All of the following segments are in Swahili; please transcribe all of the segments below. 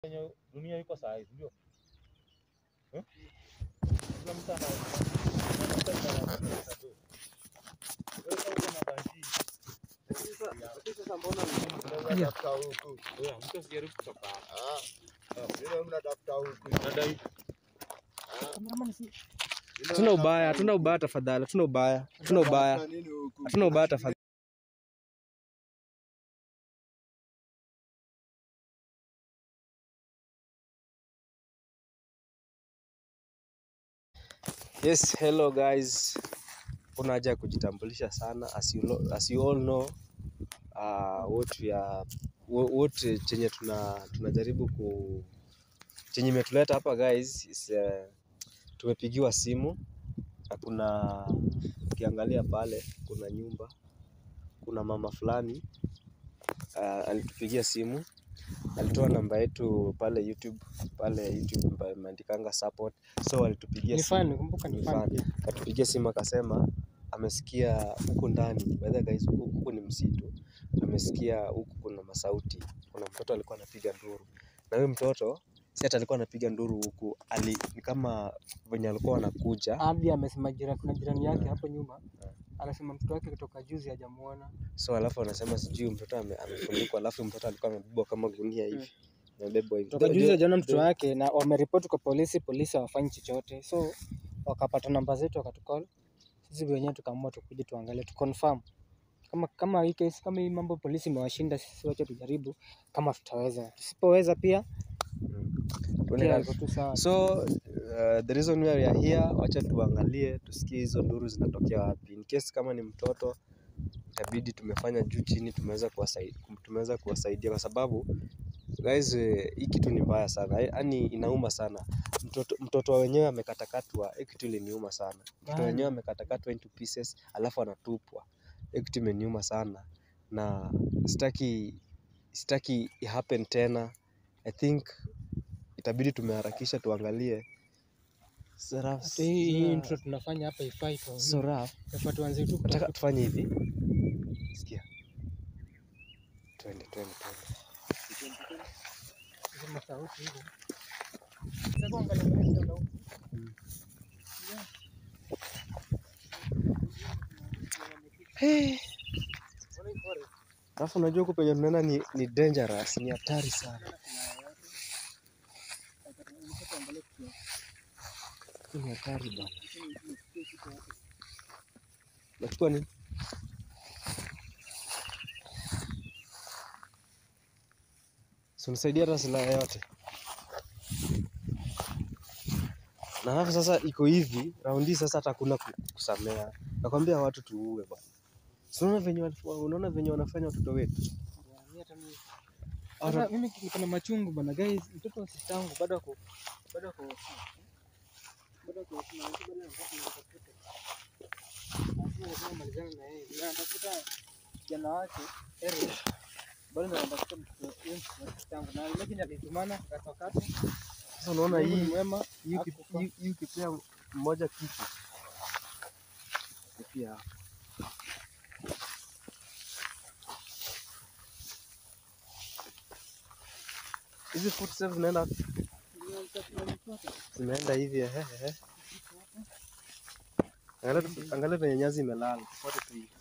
Yenye dunia iko saa hizi ndio eh? Kila mtu ana kila mtu ana do. Wewe kama uko na bangi, Sasa mbona Mnatafuta huku. wewe mtu asijaribu kutoka hapa. Ah, vile mnatafuta huku. Nadai Hatuna ubaya, hatuna ubaya tafadhali, hatuna ubaya, hatuna ubaya, Mnatafuta nini huku? hatuna ubaya tafadhali. Yes, hello guys. Kuna haja ya kujitambulisha sana as you, lo- as you all know uh, what we are wha- what chenye tuna tunajaribu ku chenye imetuleta hapa guys is, uh, tumepigiwa simu na kuna ukiangalia pale kuna nyumba kuna mama fulani uh, alitupigia simu alitoa namba yetu pale YouTube pale YouTube ambayo imeandikanga support so alitupigia Ni simu fan, kumbuka ni Ni fan. fan. akatupigia simu akasema amesikia huku ndani by the way guys huku, huku ni msitu amesikia huku kuna masauti kuna mtoto alikuwa anapiga nduru na huyo mtoto si hata alikuwa anapiga nduru huku ali ni kama venye alikuwa anakuja Hadi amesema jirani, kuna jirani yake hapo nyuma anasema mtoto wake kutoka juzi hajamuona. so alafu anasema sijui mtoto ame- amefunikwa alafu mtoto alikuwa amebebwa kama gunia hivi amebebwa hivi Kutoka Ndio- juzi ndio- hajaona mtoto ndio- wake na wameripoti kwa polisi, polisi hawafanyi chochote, so wakapata namba zetu wakatukol. Sisi wenyewe tukaamua tukuje tuangalie tu confirm kama kama hii case kama hii mambo polisi imewashinda, sisi wacha tujaribu kama tutaweza, tusipoweza pia tuone pia kazi. iko tu sawa. so uh, the reason we are here wacha tuangalie tusikie hizo nduru zinatokea wapi in case kama ni mtoto itabidi tumefanya juu chini tumeweza kuwasaidia tumeweza kuwasaidia kwa sababu guys eh, hii kitu ni mbaya sana yaani inauma sana mtoto, mtoto wenyewe amekatakatwa hii kitu iliniuma sana mtoto Bana. wenyewe amekatakatwa into pieces alafu anatupwa hii kitu imeniuma sana na sitaki sitaki i happen tena i think itabidi tumeharakisha tuangalie Seraf- Hata hii hii intro tunafanya hapa ifai kwa so rough. Tunafaa tuanze tu nataka kutafuta tufanye hivi sikia twende twende twende hizo masauti hizo. Sasa kuangalia mbele tena huku. alafu unajua huku penye tunaenda ni, ni dangerous ni hatari sana Hii ni hatari bana nachukua nini si unisaidia hata silaha yote na halafu sasa iko hivi raundi sasa hata hakuna ku- kusamea nakwambia watu tuue bwana Si unaona venye walif- unaona venye wanafanya watoto wetu Mimi hata mimi- Sasa mimi niko na machungu bana guys, mtoto wa sister yangu bado ako bado ako bado ako na bado anatafuta. Lazima lazima malizane na yeye. Na anatafuta kijana wake Eric. Bado na anatafuta mtoto huyo mtoto wa sister yangu. Na imagine alitumana katakata. sasa unaona Mungu ni hii mwema. hii uki- hakufa. hii- hii ukipea mmoja kitu pia hizi food save zinaenda zimeenda hivi ehe ehe angalia tu- angalia venye nyazi imelala tufuate tu hivi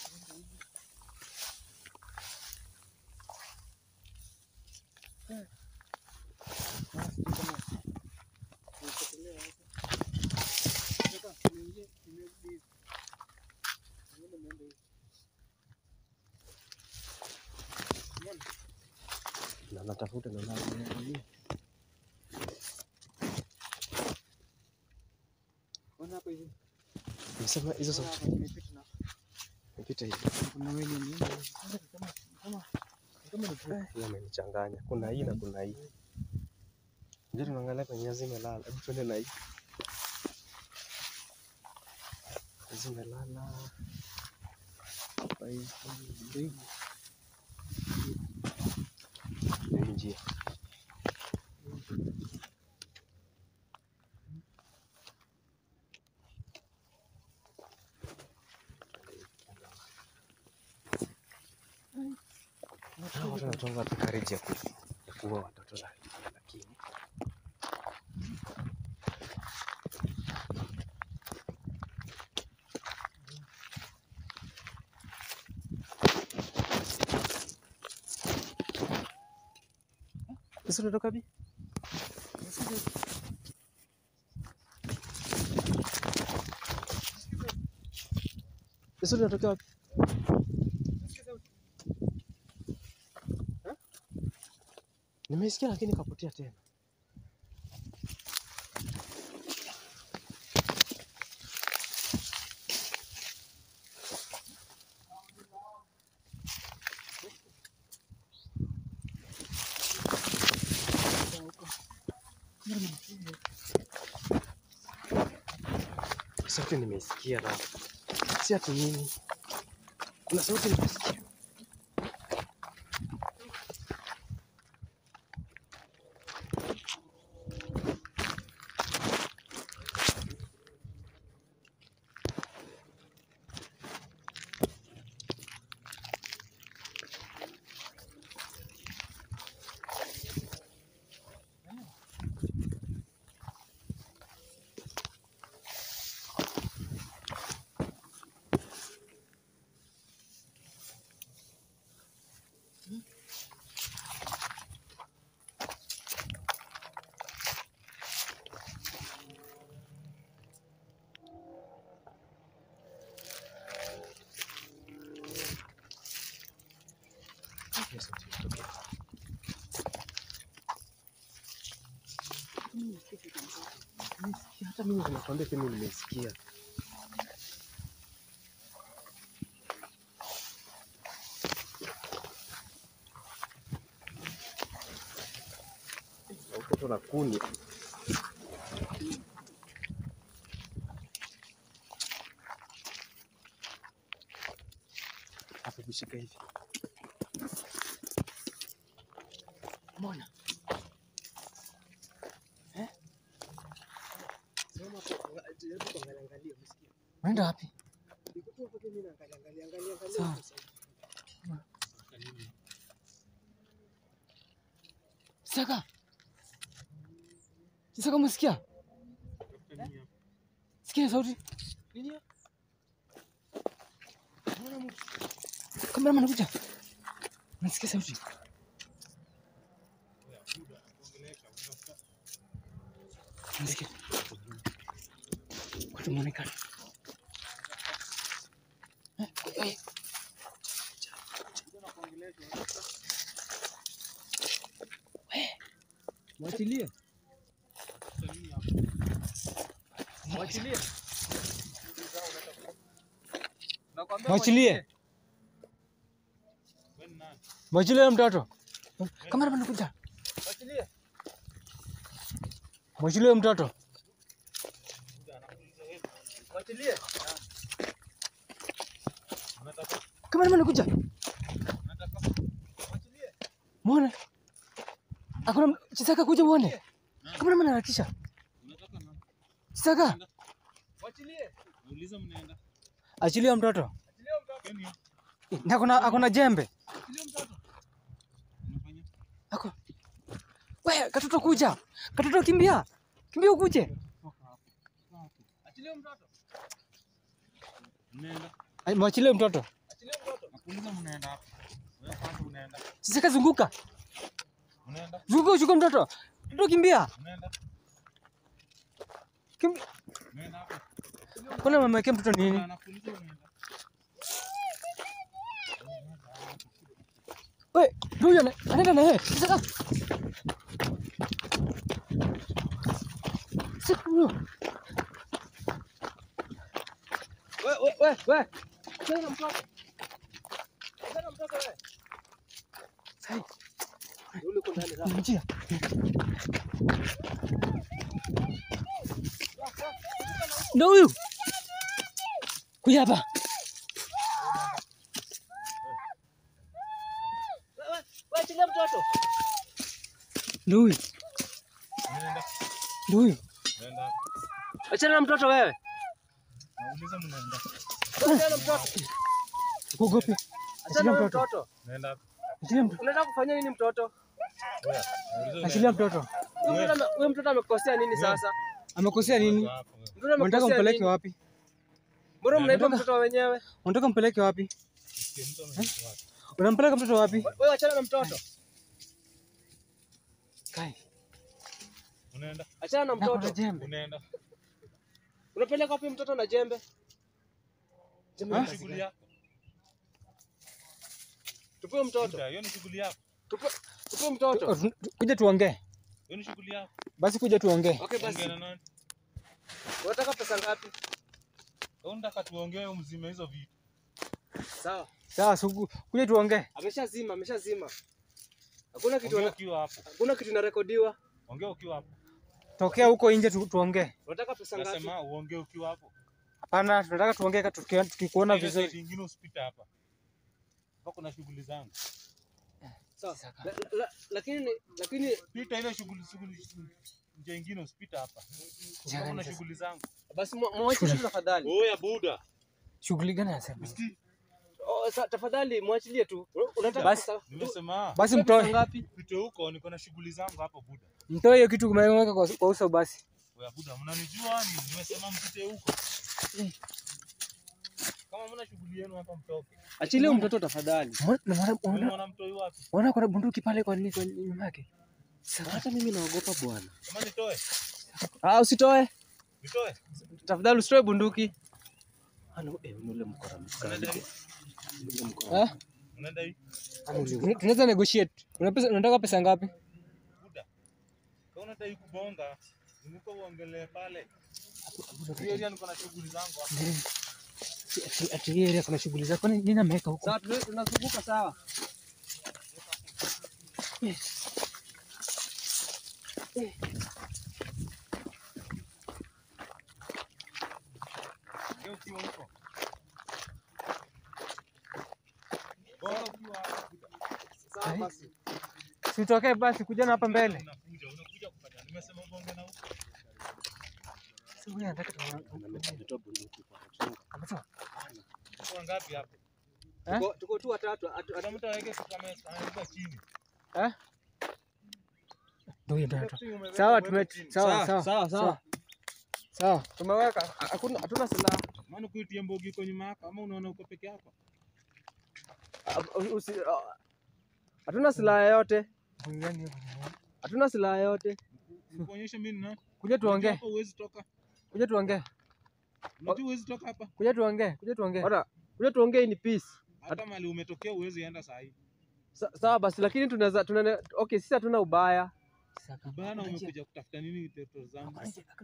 na natafuta na naangalia Ona hapo hivi. nimesema hizo Ona sauti hapa nimepita na nipita hivi kuna wewe ni nini? Sasa ni kama kama kama ni group. hii amenichanganya kuna hii na kuna hii ndio tunaangalia kwenye nyazi imelala hebu tuende na hii hizi imelala hapa hivi ndio hivi Ndio hii njia Hawa watu wanatoa wapi courage ya ku- ya kuua watoto like Sasa unatoka wapi? Sasa unatoka wapi? Nimesikia lakini kapotea tena. Sauti nimeisikia na si ati nini, kuna sauti nimesikia. Hiyo sauti ilitokea. Nimesikia, hata mimi nakwambia pia mimi nimesikia. Utoto na kuni. Hapo kushika hivi. Mbona? Eh? Sema kwa jaribu kuangalia angalia umesikia? Unaenda wapi? Niko tu hapo tu mimi naangalia angalia angalia angalia. Sawa. huko sasa. Saka. Saka umesikia? Sikia sauti. Nini hiyo? Naona mtu. Kameraman anakuja. Nasikia sauti. Nasikia. Watu muonekana. Eh, eh. Mwachilie. Mwachilie. Nakwambia Mwachilie. Mwachilie huyo mtoto. Kameraman anakuja. Mwachilie. Mwachilie huyo mtoto. Mwachilie. Kameraman anakuja. Mwachilie. Muone. Hakuna Chisaka kuja uone. Kameraman anaharakisha. Chisaka, Mwachilie. Nauliza mnaenda. achilia mtoto. Achilia mtoto. Keni Na akona akona jembe. Achilia mtoto. unafanya? Ako. Wewe katoto kuja. Katoto kimbia. Kimbia ukuje. Achilia mtoto. Mnaenda. Ai, Mwachilie mtoto. Achilia mtoto. Nakuuliza mnaenda wapi? Wewe kwanza unaenda. Chisaka zunguka. Unaenda. Zunguka uchukue mtoto. Mtoto kimbia. Unaenda. Kimbia. Unaenda wapi? Kuna mama yake mtoto nini? Anakuuliza unaenda. Wewe, ndio huyo ana- anaenda na yeye. Chisaka. Chisaka huyo. We we we we. Achilia na mtoto. Achilia na mtoto wewe. Sai, Yule uko ndani kuna njia. Ndio huyu. Kuja hapa. Wewe wewe achilia mtoto. Ndio huyu. Unaenda. Ndio huyu. Unaenda wapi? Achana na mtoto wewe. Nauliza mnaenda. Achana na mtoto. Kuogope. Achana na mtoto. mtoto. Unaenda wapi? Achilia mtoto. Unataka kufanya nini mtoto? Wewe. Nauliza Achilia unaenda. mtoto. Huyu mtoto ame- Huyu mtoto amekosea nini sasa? Amekosea nini? Hapo, wewe. Mtoto Unataka amekosea mpeleke nini? wapi? Mbona mnaiba Unataka- mtoto wa wenyewe? Unataka mpeleke wapi? Usikie mtu anaitwa wapi? Unampeleka mtoto wapi? Wewe achana na mtoto. Unaenda? Achana na Na kuna mtoto. jembe. Unaenda? Unapeleka wapi mtoto na jembe? Jembe Hiyo ni ni kazi shughuli gani? yako. Tupe mtoto. Buda, Hiyo ni shughuli yako. Tupe tupe mtoto. Tu- Kuja tuongee. Hiyo ni shughuli yako. Basi kuja tuongee. Okay basi. Ongea na nani? Unataka pesa ngapi? Wewe unataka tuongee mzime hizo vitu. Sawa. Sawa, sugu. Kuja tuongee. Ameshazima, ameshazima. Hakuna kitu Ongea ana- ukiwa hapo. hakuna kitu inarekodiwa. Ongea ukiwa hapo. Tokea huko nje tu, tuongee. Unataka pesa ngapi? Nasema uongee ukiwa hapo. Hapana, tunataka tuongee ka- tuki- tukikuona Ile vizuri. side ingine usipite hapa. Hapa kuna shughuli zangu. Sawa. La- la- Lakini lakini Pita ile shughuli shughuli njia ingine usipite hapa. Njia Hapa gani kuna sasa? shughuli zangu. basi mwa- mwachilie tu tafadhali. Oya Buda. Shughuli gani anasema? Usikii? Oh, sa, tafadhali mwachilie tu. Unataka Basi. pesa? Nimesema Basi Tupe pesa mtoe. ngapi? pite huko niko na shughuli zangu hapo Buda. Mtoe hiyo kitu umeweka kwa kwa uso basi. Oya Buda, mnanijua ni nimesema mpite huko. Kama mna shughuli yenu hapa mtoke. Achilie huyu mtoto tafadhali. Mbona- mbona- Wewe mbona- mwana mtoi wapi? Mbona kuna bunduki pale kwa nini kwa nyuma yake? Hata mimi naogopa bwana. Kama nitoe? Ah, usitoe. Nitoe? Tafadhali usitoe bunduki. Ano, eh, ule mkora Unaenda mkali. hii? Ule mkora. Eh? Unaenda hii? Tuna- Tunaweza negotiate. Una pesa unataka pesa ngapi? Buda. Kama unataka hii kubonga, zunguka uongelee pale. Hiyo area niko na shughuli zangu hapa. Ati- Ati hii area kuna shughuli zako. Nini nini ameweka huko? Sawa, tuna- tunazunguka sawa. Ndio ukiwa huko. Bonga ukiwa hapo, Buda. Sawa basi. Sitokee basi kuja na hapa mbele. Unakuja, unakuja kufanya. Nimesema bonge na huko. Sasa huyu anataka tu- Ametoa bunduki kwa mchunga. ametoa. Kwa ngapi hapo? Eh? Tuko- Tuko tu watatu. atu- Hata atu- mtu aweke kama anaweka chini. Eh? Ndio hiyo ndio anatoa. Kitu umeweka Sawa uweke tume chini. sawa sawa. sawa, sawa. Sawa. Tumeweka. Hakuna hatuna silaha. Maana kuitia mbogi iko nyuma yako ama unaona uko peke yako? Ah, usi- ah, Hatuna silaha yoyote. Ngani hiyo? Hatuna silaha yoyote. Nikuonyeshe mimi ni nani? Kuja Unajua tuongee. hapa huwezi toka. Kuja tuongee. Unajua huwezi toka hapa. Kuja tuongee. Kuja tuongee. Bora, kuja tuongee ni peace. Hata mali umetokea huwezi enda saa hii. Sa- Sawa basi lakini tunaweza tunane okay, sisi hatuna ubaya. Saka. Bana umekuja kutafuta nini teto zangu?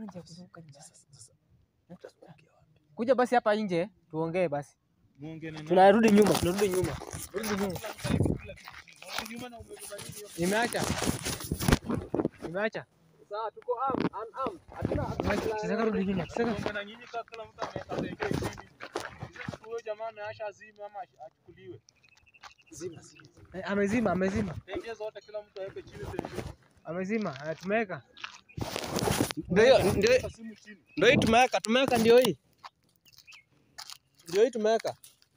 Kuja basi hapa nje tuongee basi. Muongee na nani? Tunarudi nyuma, tunarudi nyuma. Rudi nyuma. Kila mtu aweke kila kitu chini. Unarudi nyuma na umebeba nini hiyo? Nimeacha. Nimeacha. Sawa, tuko armed, unarmed. Hatuna hatuna silaha Tunataka yoyote. rudi nyuma. Tunataka Muongee na nyinyi kama kila mtu ameweka tenge chini. Sisi huyo jamaa ameasha azime ama achukuliwe. Eh, amezima, amezima. Tenge zote kila mtu aweke chini tenge. Amezima. Eh, Tumeweka. Ndio hiyo, ndio Weka simu chini. ndio hii tumeweka, tumeweka ndio hii. Ndio hii tumeweka.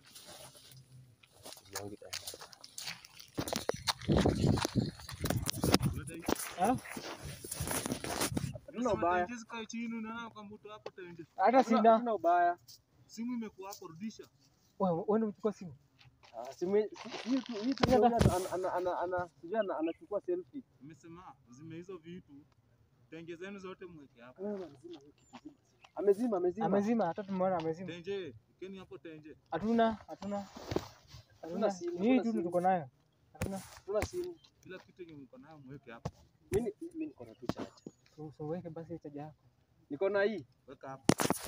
Leta hii. Ah? Hatuna ubaya. Tenge zikae chini unaona kwa mtu hapo tenge. Hata Hatuna sina. hatuna ubaya. Simu imekuwa hapo rudisha. Wewe wewe ndio umechukua simu. Ah, simu hii- hii tu- hii tu ndio ana- ana- ana- ana- sijui ana- anachukua selfie. Nimesema zime hizo vitu. Tenge zenu zote mweke hapo. Amezima, amezima. Amezima, hata tumeona amezima. Tenje, keni hapo tenje. Hatuna, hatuna. Hatuna simu, Ni hii hatuna tu simu. tuko nayo. Hatuna. Hatuna simu. Kila kitu yenye mko nayo mweke hapo. Mimi mimi niko na tu chache. So, so weke basi chaja yako. Niko na hii. Weka hapo.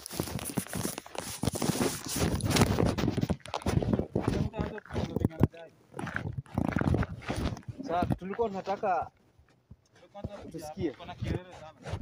Sasa tulikuwa tunataka Tusikie. Kuna kelele sana.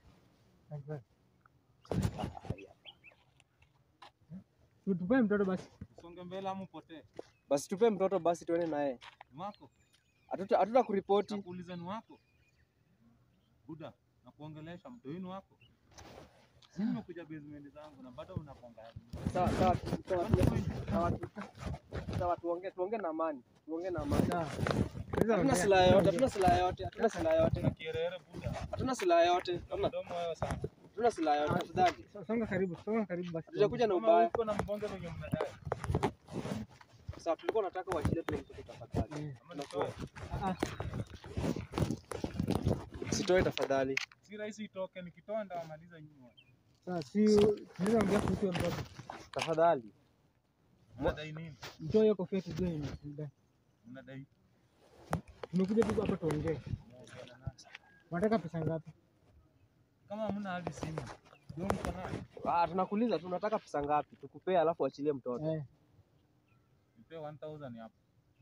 Tupe mtoto basi. Songe mbele ama upotee. basi tupe mtoto basi tuende naye. Ni wako? Hatuta hatuta kuripoti. Nakuuliza ni wako? Buda, nakuongelesha mtu wenu wako. Mimi nimekuja basement zangu na bado unaponga. Sawa sawa tu- sawa tu- sawa tu- sawa tuongee tuongee na amani. Tuongee na amani. Sawa. Hatuna silaha yote, hatuna silaha yote, hatuna silaha yote. Kuna kierere Buda. Hatuna silaha yote. Na Hatuna mdomo wewe sana. hatuna silaha yote tafadhali. So- Songa karibu, songa karibu basi. Hatujakuja na Kama ubaya. uko na mbonge venye mnadai. Sawa tulikuwa tunataka uachilie tu mtoto tafadhali. Eh, Ama nitoe. ah, Usitoe tafadhali. Si rahisi itoke, nikitoa ndawamaliza nyinyi wote. Sasa si tunaweza ongea kuhusu huyo mtoto. Tafadhali. Mnadai nini? Mtoe hiyo kofia tujue ni shida. Mnadai Tumekuja tu hapa tuongee. Mnaongea na nani? Unataka pesa ngapi? Kama hamna hadi simu. Ndio mko nayo. Ah, tunakuuliza tu unataka pesa ngapi? Tukupee alafu achilie mtoto. Eh. Nipe 1000 hapo.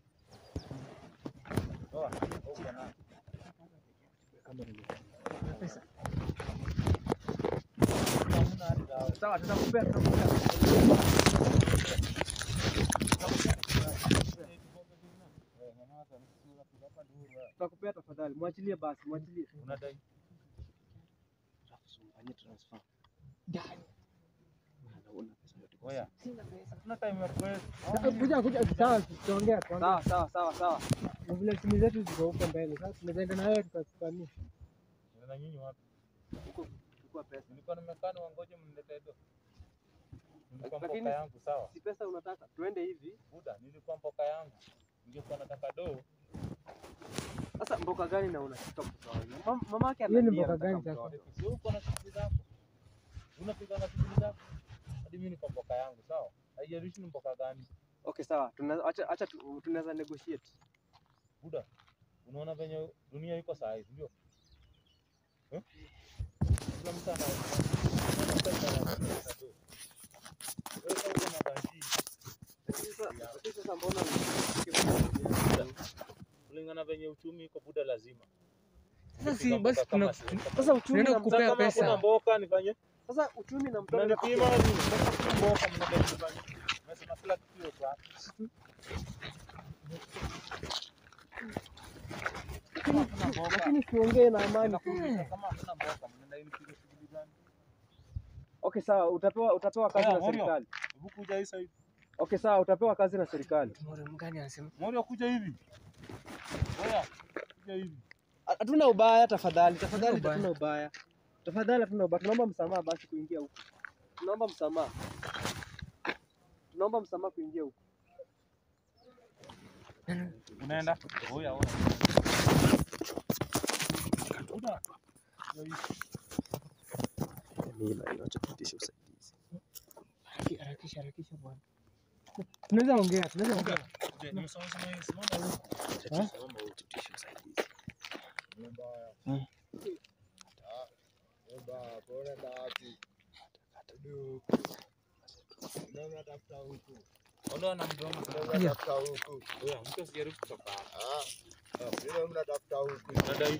Toa, uko nayo. Pesa. Kama hamna hadi dawa. Sawa, tutakupea tutakupea. Eh, nyamaza, nisikilize hapo hapa ndio wewe. Tutakupea tafadhali. Mwachilie basi, mwachilie. Unadai Fanyie transfer. Oya. Hatuna time ya pesa. Sasa Kuja kuja sawa tutaongea tuongea. Sawa, sawa, sawa, sawa. Na vile simu zetu ziko huko mbele. Sasa tunaweza na wewe tukasikania. Na nyinyi wapi? Chukua pesa. Nilikuwa nimekaa niwangoje mniletee do. Nilikuwa Lakini- mpoka yangu sawa. Si pesa unataka? Tuende hivi. Buda, nilikuwa mpoka yangu. Ningekuwa nataka do. Sasa mboka gani na unashika mtoto wangu? Mam- Mama yake Hiyo ni analia, mboka anataka gani mtoto. sasa? Si uko na shughuli zako. Unapiga na shughuli zako. Hadi mimi niko mpoka yangu sawa. Haijalishi ni mpoka gani. Okay, sawa. Tuna acha acha tu- tunaweza negotiate. Buda, unaona venye dunia iko saa hizi ndio? Eh? Kila mtu ana ana pesa na pesa tu. Wewe kama uko na bangi, Sasa lakini sasa mbona kulingana venye uchumi iko buda lazima. Sasa si Nikipiga basi mboka kama tuna si- sasa uchumi Tunaenda na kukupea mtoto Kama pesa. hakuna mboka nifanye sasa uchumi na mtoto mnanipima nini? Sasa si mboka mnadai nifanye. Nasema kila kitu iko hapa. Kama hakuna mboka, lakini tuongee na amani. nakuuliza kama hakuna mboka mnadai nipige shughuli gani? Okay, sawa. Utapewa utapewa kazi Oya, na Morio. serikali. Hebu kuja hii side. Okay, sawa. Utapewa kazi na serikali. Mwana mgani anasema? Morio kuja hivi. Oya, kuja hivi. Hatuna ubaya, tafadhali, tafadhali, Hatuna hatuna ubaya, tafadhali, hatuna ubaya. Tunaomba msamaha basi kuingia huku, tunaomba msamaha, tunaomba msamaha kuingia huku. Unaenda? Oya, oya. Buda. Kuja hivi. Mimi na inachopitisha usaidizi. Haraki- Harakisha harakisha bwana. Tunaweza ongea, tunaweza ongea. Kuja, nimesimama simama hivi, simama hivi. Simama ututishe usaidizi. Baba, pole ndaki. Duku. Ndio natafuta huku. Ondoa na mdomo. Ndio natafuta huku. Oya, mtu asijaribu kutoka hapa. Ah. Ndio mnatafuta huku. Unadai?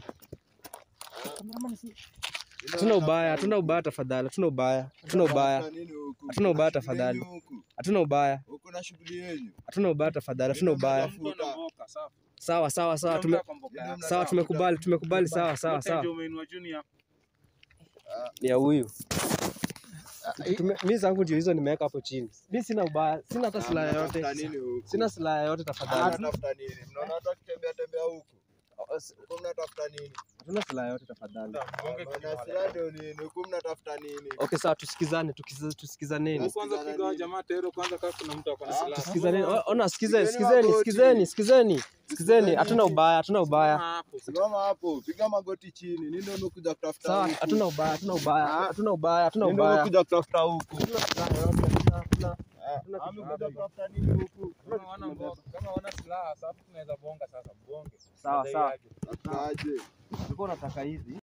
Hatuna ubaya, hatuna ubaya, tafadhali, hatuna ubaya, hatuna ubaya, Mnatafuta nini huku? Hatuna ubaya, Kuna shughuli tafadhali. yenu huku. hatuna ubaya, Huku na shughuli yenu. hatuna ubaya, tafadhali, hatuna ubaya. Mtu ana mboka, sawa. Sawa, sawa, sawa, Kila tume, mtu ako mboka yake. sawa, tumekubali, tumekubali, sawa, sawa, Yote sawa. ndio umeinua junior. Ni ya huyu. Tume- Mimi zangu ndio hizo nimeweka hapo chini. Mimi sina ubaya, sina hata silaha yoyote, Mnatafuta nini huku? sina silaha yoyote, tafadhali. Mnatafuta nini? Mnaona hata kutembea tembea huku. Huku mnatafuta nini? Hatuna silaha yoyote, tafadhali. Buda, mgonge Maana kichwa. silaha ndio nini? Huku mnatafuta nini? Okay, sawa, tusikizane, tukiza- tusikizaneni. Kwanza piga hao jamaa tero kwanza kama kuna mtu ako na Ah, silaha. Tusikizaneni. O- Ona, sikizeni, Pigeni sikizeni, magoti. sikizeni, sikizeni, sikizeni. Hatuna ubaya, hatuna ubaya. Hapo. Simama hapo, piga magoti chini. Nini ndio umekuja kutafuta Sawa, huku? hatuna ubaya, hatuna ubaya, Ah. hatuna ubaya, hatuna Nini ndio ubaya. umekuja kutafuta huku? Hatuna silaha yoyote, hatuna- hatuna- Ah, Hatuna kitu amekuja kama kutafuta nini huku? Kama wana mboka, kama wana silaha, sasa tunaweza bonga sasa, mbonge. Sawa, Unadai sawa. aje? Aje. Ulikuwa unataka hizi